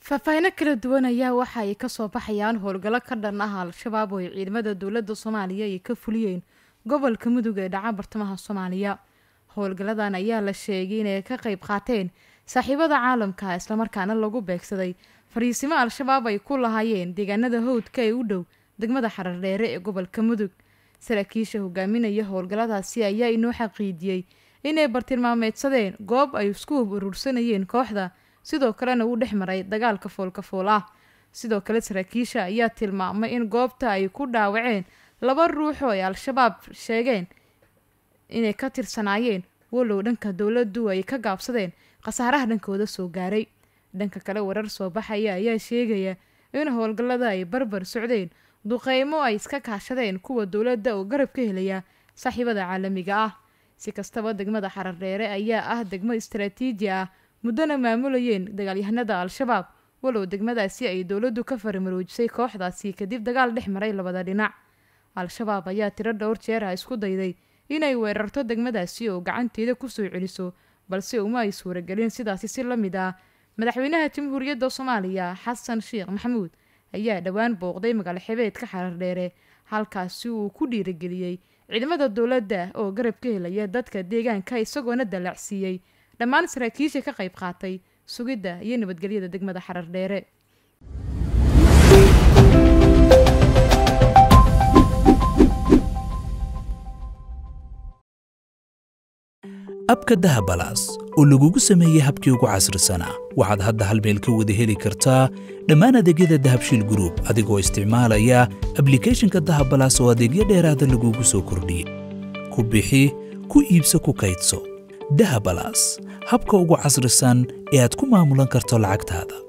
faahfaahino kala duwan ayaa waxa ay kasoo baxayaan howlgallo ka dhan ah al-shabaab oo ay ciidamada dowladda soomaaliya ay ka fuliyeen gobolka mudug ee dhaca bartamaha soomaaliya howlgalladan ayaa la sheegay inay ka qayb qaateen saaxiibada caalamka islamarkaana lagu beegsaday fariisimo al-shabaab ay ku lahaayeen deegaanada howdka ee u dhow degmada xarardheere ee gobolka mudug saraakiisha hogaaminaya howlgalladaasi ayaa inoo xaqiijiyey inay bartilmaameedsadeen goob ay isku hub urursanayeen kooxda sidoo kalena uu dhex maray dagaalka foolkafool ah sidoo kale saraakiisha ayaa tilmaamay in goobta ay ku dhaawaceen laba ruux oo ay al-shabaab sheegeen inay ka tirsanaayeen walow dhanka dowladdu ay ka gaabsadeen khasaaraha dhankooda soo gaaray dhanka kale warar soo baxaya ayaa sheegaya in howlgallada ay barbar socdeen duqeymo ay iska kaashadeen kuwa dowladda oo garab ka helaya saaxiibada caalamiga ah si kastaba degmada xarardheere ayaa ah degmo istaraatiiji ah muddona maamulayeen dagaalyahanada al-shabaab walow degmadaasi ay dowladdu ka faramaroojisay kooxdaasi kadib dagaal dhex maray labada dhinac al-shabaab ayaa tiro dhowr jeer ah isku dayday inay weerarto degmadaasi oo gacanteeda kusoo celiso balse uma ay suuragelin sidaasi si la mid ah madaxweynaha jamhuuriyadda soomaaliya xasan sheekh maxamuud ayaa dhowaan booqday magaalo xebeedka xarardheere halkaasi uu ku dhiirageliyey ciidamada dowladda oo garab ka helaya dadka deegaanka isagoona dallacsiiyey dhammaan saraakiisha ka qayb qaatay sugidda iyo nabadgelyada degmada xarardheere abka dahabalaas oo lagugu sameeyey habkii ugu casrisanaa waxaad hadda hal meel ka wada heli kartaa dhammaan adeegyada dahabshiil gruub adigoo isticmaalaya ablikhethonka dahabalaas oo adeegyo dheeraada lagugu soo kordhiyey ku bixi ku iibso ku kaydso dahabalaas habka ugu casrisan ee aad ku maamulan karto lacagtaada